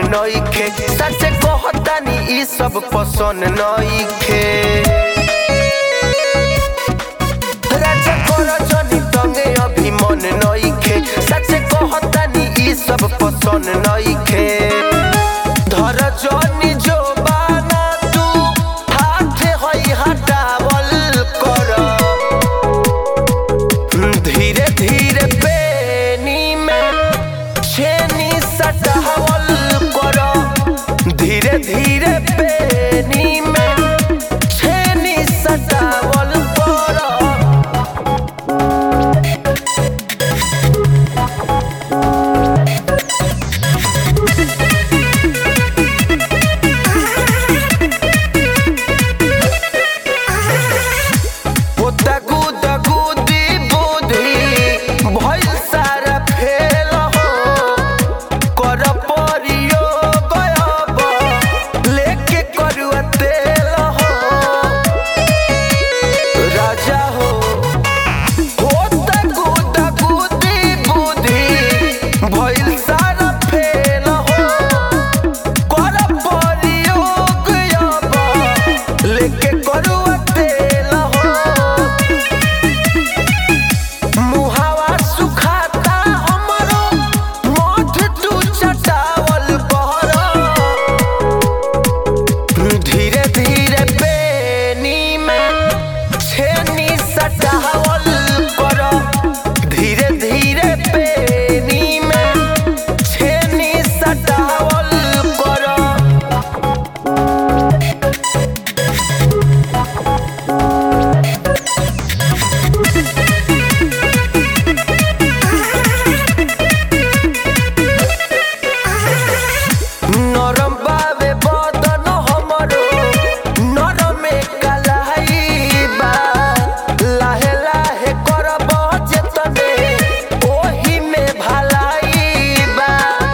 नइखे सच कहतानी ई सब पसंद नइखे राजा कर जनी तंगे अभी मन नइखे सच कहतानी ई सब पसंद नइखे धर जनी जो बाना तू हाथ हई हटावल कर धीरे धीरे बेनी में छेनी सटावल कर धीरे धीरे बेनी में छेनी सटावल कर पोता गुद गुदी बुद्धि भइल सारा फेल हो कर परियो गयब लेके करुआ तेल हो राजा हो पोता गुद गुदी बुद्धि भइल सारा फेल हो कर परियो गयब लेके करुआ तेल हो मुहावा सुखाता हमरो मोठ तू चटावल बहरा धीरे धीरे बेनी में छेनी सटावल कर धीरे धीरे बेनी में छेनी सटावल कर नरम बावे बदन हमरो नरमे कलाई बा लाहे लाहे करब जेतने ओही में भलाई बा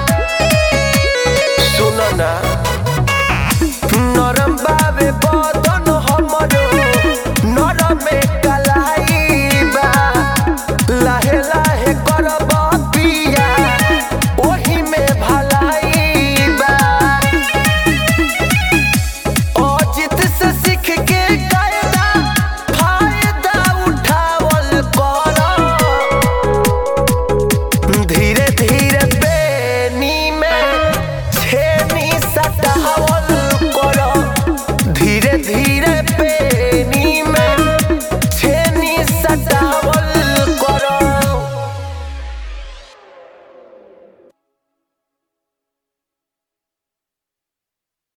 सुन ना नरम बावे बदन हमरो नरमे कलाई बा लाहे लाहे करब पिया ओही में भलाई बा अजित से सीख के कायदा फायदा उठावल कर धीरे धीरे बेनी में छेनी सटावल कर धीरे धीरे बेनी